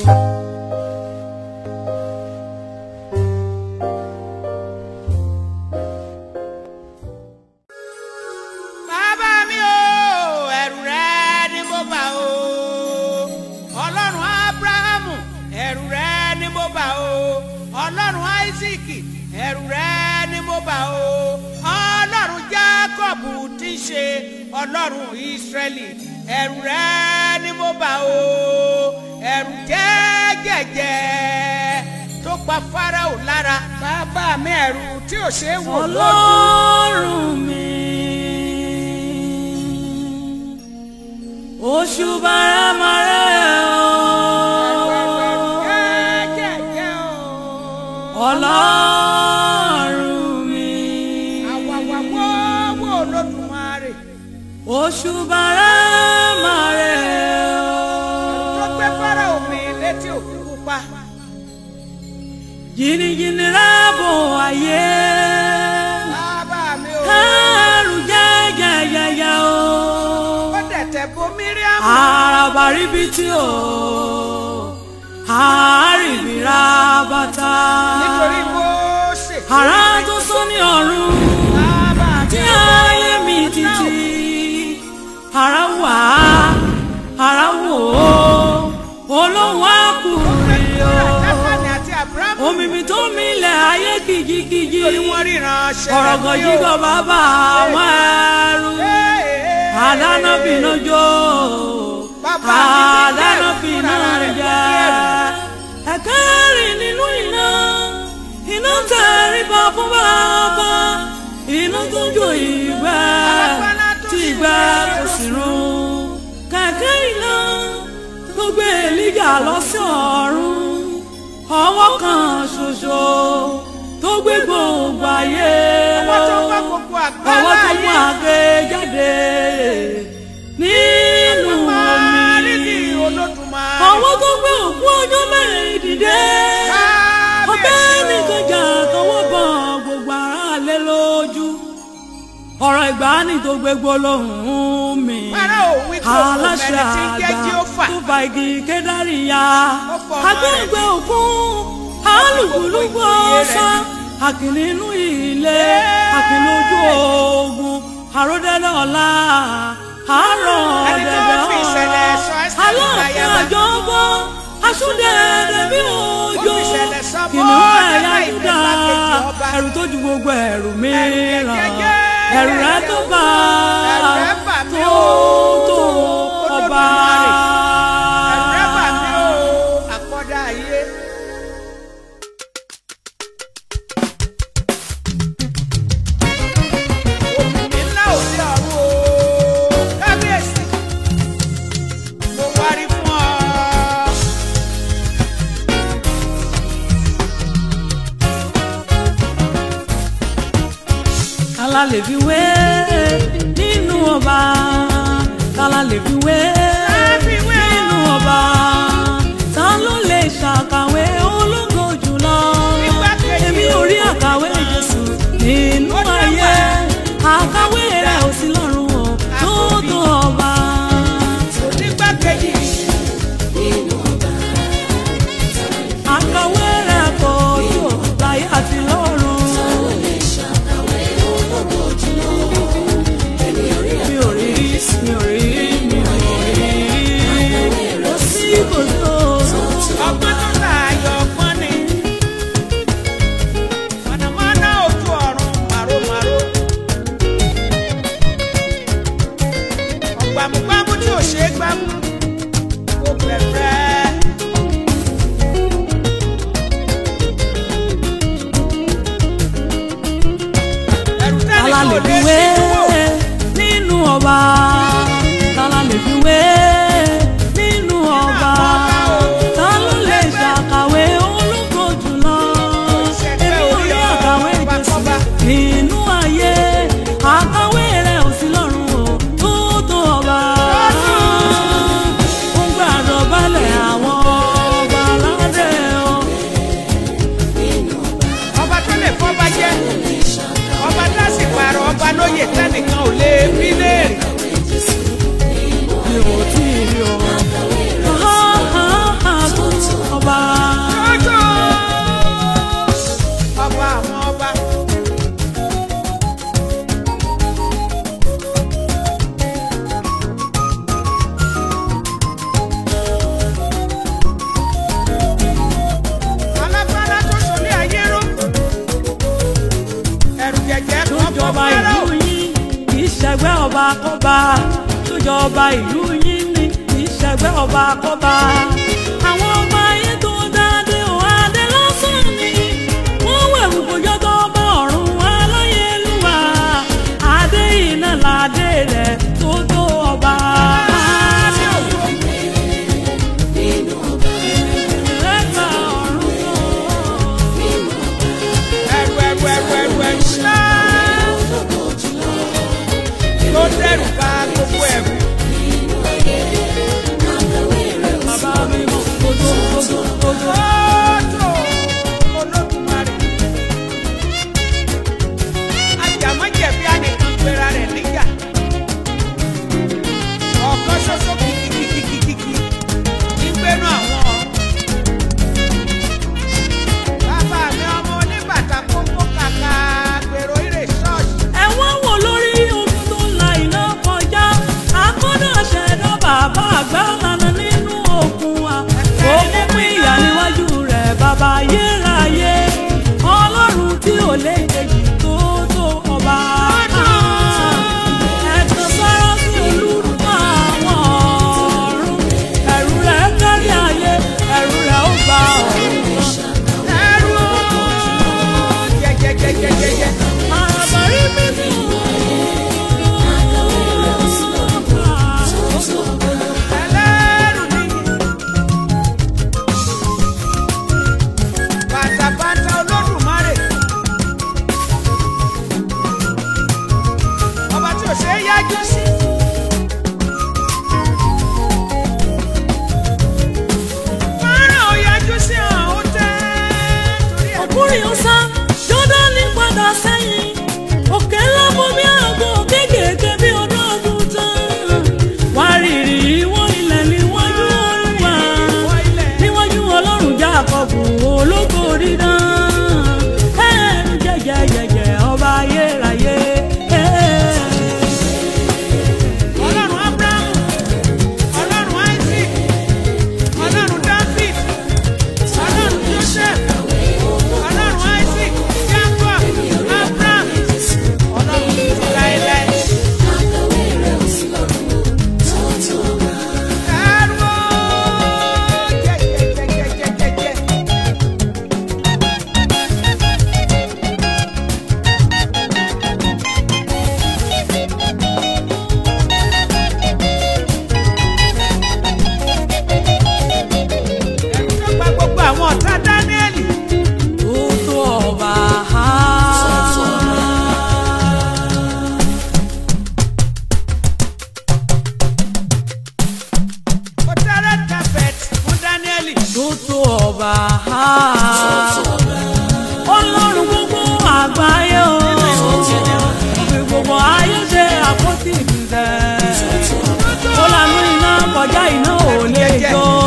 bàbá mi o ẹ̀rù rẹ ni mo bà o ọlọ́run abrahamu ẹ̀rù rẹ ni mo bà o ọlọ́run isaac ẹ̀rù rẹ ni mo bà o ọlọ́run jacob tí ń ṣe ọlọ́run israẹli ẹ̀rù rẹ ni mo bà o ẹ̀rù jẹ́gẹ̀jẹ̀ tó pa farao lára bàbá mi ẹ̀rù tí ò ṣeé wò lójú. ọlọ́run mi oṣù bàrámàrẹ́ o ọlọ́run mi oṣù bàrámàrẹ́ o jìnnìjìnnì rábò ayé kẹrù jẹjẹjẹjẹ o àràbà ríbitì o àárìbìrà bàtà àrà tó sọ ní ọ̀run tí ayé mi títí àrà wà àrà wò ó olóhùn àkùrẹ́ o omi mi tó milẹ̀ ayé kìjikìji ọ̀rọ̀gàn jígọ̀ bàbá àwọn ẹrú àdáná bínú jó àdáná bínú jẹ ẹ̀kẹ́rì nínú iná iná tẹríba fún bàbá iná tó jó ìgbẹ́ tí ìgbẹ́ kò sì run kẹ̀kẹ́ iná tó gbé èlíjà lọ sí ọ̀run ọwọ́ kan ṣoṣo tó gbé gbogbo ayé Ọwọ́ tó gbá gbogbo àgbá ọwọ́ tó láyé. mú àgbé jáde nínú omi ọwọ́ tó gbé òkú ọjọ́ mẹ́rin dìde ọbẹ̀ nìkan jà tọwọ́ bọ̀ gbogbo ara lé lójú ọ̀rọ̀ ìgbàanì tó gbé gbólóhùn mi Fáráò wí pé òun kò aláṣẹ mẹ́ni tí ń jẹ́ àgbà Jéhófà. tó fa igi kédárì ya Ó fọ ọmọ rẹ̀ agbẹ́gbẹ́ òkun alùpùpù ọ̀sá àkìní inú ilé àkìní ojú ogun àròdẹ́lẹ̀ ọ̀la àárọ̀ Ẹni tó ọ̀dẹ̀dẹ̀ fi ìṣẹ̀lẹ̀ sọ ọ̀rọ̀ Ẹ́sítérì aláàfin láyàbá. àjọbọ asúndẹ̀ẹ̀dẹ̀ bí òjò Ó fi ìṣẹ̀lẹ̀ sọ bọ́ kìnìún ẹ̀yà Mọ́dékáì Júdà ìgbàkejì ọba. ẹ̀rù tó ju gbogbo ẹ̀rù mìíràn jẹ́jẹ́. ẹ̀rù rẹ̀ tó bá Ẹ̀rù rẹ̀ bà mí tó o. tó ọba. Ẹ̀rẹ́bà mi ò àkọ́dá ayé. Òmìnir ńlá òde ọ̀run o, kábíyèsí. Mo wárí fún ọ. kálá lè fi wé nínú ọba kálá lè fi wé fi wé o. nínú ọba ta ló lè ṣàkàwé ológo jùlọ Igbákejì èmi ò rí àkàwé jésù nínú Ó dá ayé wà. àkàwé rẹ̀ ò sí lọ́run o tó tó ọba. Onígbàkejì àkàwé rẹ̀ kò tó láyé àti lọ́run. jọba ìlú yín kì í ṣẹgbẹ́ ọba kọ́ba tó jọba ìlú yín ni kì í ṣẹgbẹ́ ọba kọ́ba. àwọn ọba ayé tó dáadé ò adé lásán ni wọ́n wẹ̀wù kójọ́ tó bá ọ̀run aláyélúwà adé iná ládé rẹ̀ tó tó ọba. Ẹgbà ọ̀run tó. ẹrù ẹrù ẹrù ẹrù ẹrù ńlá tó dẹrù bá gbogbo ẹrù. Bàbá mi mọ̀ kojú kojú kojú. Tótó Olódùmarè. Àjàmọ́jẹ̀bi ànìkan pera rẹ̀ níjà. Ọ̀kan ṣoṣo kìkìkìkìkì nígbẹ́nu àwọn ọ̀run. Bàbá mi ọmọ oníbàtà kókó kàkà gbèrò ìrè ṣọ́ọ̀ṣì. ẹ̀wọ̀n wò lórí omi tó la iná kọjá akọ́dà ṣẹ̀dá bàbá àgbà lànà nínú òkun wa ó mú pín ìyá níwájú rẹ̀ bàbá ayérayé ọlọ́run tí ò lè kejì tó tó ọba. ẹ̀tàn sára sí olúdùmọ̀ àwọn ọ̀run ẹ̀rù rẹ̀ kárí ayé ẹ̀rù rẹ̀ ó gba ọ̀run kan. Ẹrú jẹjẹjẹjẹjẹjẹ. àbárí mímú. Ẹlẹ́rù níyì. Bàtàbàtà Olódùmarè. Ọba tí ò ṣe é yájú sí. Fọ́nrán ò yájú sí hàn ó tẹ́ torí ẹ̀. ọkùnrin ọ̀sán jọ́dánì padà sẹ́yìn òkè ńlá bomi àgbo kéékèèké bí ọdún ọdún tán wá rírì ìwọ̀n ilẹ̀ níwájú olúwa níwájú ọlọ́run jákọ́bù ológo dídán ẹ̀ẹ́dù jẹ́jẹ́jẹ́jẹ́ ọba ayérayé. Ọlọ́run Ábúráhámù, Ọlọ́run Isaac, Ọlọ́run David, Ọlọ́run Joseph, Ọlọ́run Isaac, Jacob, Abraham, Ọlọ́run títí láéláé. Ẹrú jẹjẹjẹjẹjẹjẹ. Ẹ̀rù tó gba gbogbo àwọn ọ̀tá Dáníẹ́lì. Tó tó ọba. Ó tẹ́rẹ̀ carpet fún Dáníẹ́lì. Tó tó ọba. Ọlọ́run gbogbo àgbáyé o. Òfin gbogbo ayé ṣe àpótí ìdílé. Ó lanú iná kọjá iná ò lè jó.